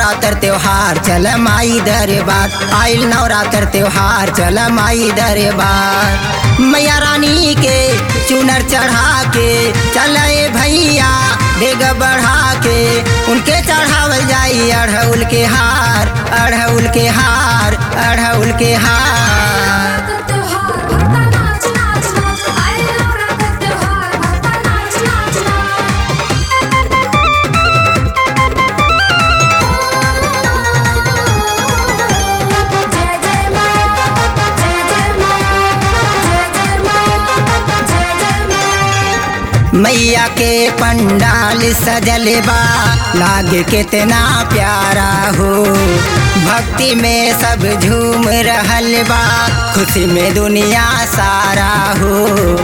नवरात्र त्योहार चल माई दरबार आइल नवरात्र त्योहार चल माई दरबार मैया रानी के चुनर चढ़ा के चले भैया डेग बढ़ा के उनके चढ़ावल जाई अढ़उल के हार अढ़उल के हार अढ़उल के हार त्योहार भक्ता नाच नाच नाच आए नवरात्र त्योहार भक्ता नाच नाच नाच जय जय मां जय जय मां जय जय मां जय जय मां मैया के पंडाल सजल बा लागे कितना प्यारा हो भक्ति में सब झूम रहल बा खुशी में दुनिया सारा हो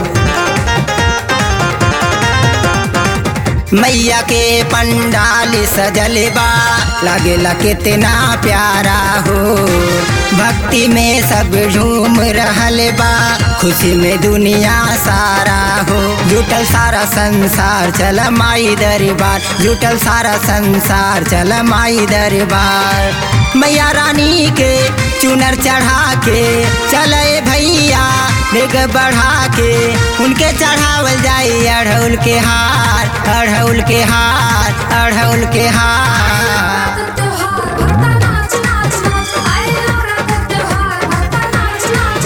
मैया के पंडाल सजल बा लागेला कितना प्यारा हो भक्ति में सब झूम रहल बा खुशी में दुनिया सारा हो जुटल सारा संसार चल माई दरबार जुटल सारा संसार चल माई दरबार मैया रानी के चुनर चढ़ा के चले भैया डेग बढ़ा के उनके चढ़ावल जाई अढ़उल के हार अढ़उल के हार अढ़उल के हार त्योहार भक्ता नाच नाच नाच आए नवरात्र त्योहार भक्ता नाच नाच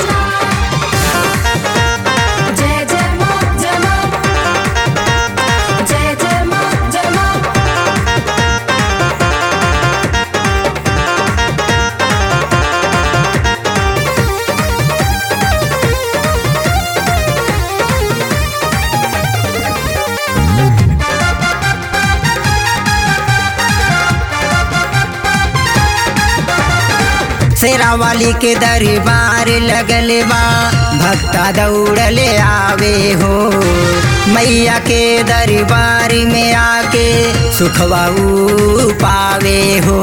नाच जय जय मां जय मां जय जय मां जय मां शेरा वाली के दरबार लगल बा भक्ता दौड़ले आवे हो मैया के दरबार में आके सुखवा ऊ पावे हो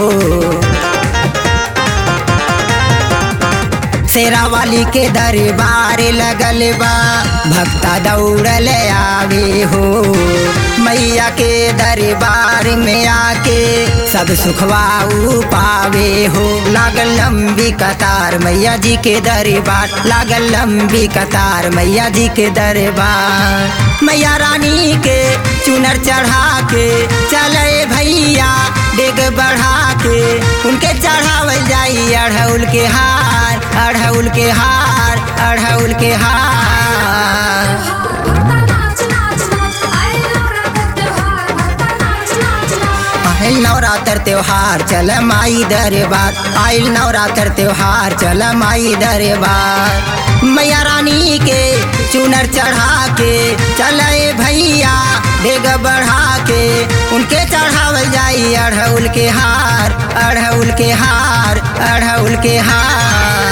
शेरा वाली के दरबार लगल बा भक्ता दौड़ल आवे हो मैया के दरबार में आके सब सुखवाऊ पावे हो लागल लंबी कतार मैया जी के दरबार लागल लंबी कतार मैया जी के दरबार मैया रानी के चुनर चढ़ा के चले भैया डेग बढ़ा के उनके चढ़ावल जाई अढ़उल के हार अढ़उल के हार अढ़उल के हार भक्ता नाच नाच नाच आए नवरात्र त्योहार भक्ता नाच नाच नाच आइल नवरात्र त्योहार चल माई दरबार आइल नवरात्र त्योहार चल माई दरबार मैया रानी के चुनर चढ़ा के चले भैया डेग बढ़ा के उनके चढ़ावल जाई अढ़उल के हार अढ़उल के हार अढ़उल के हार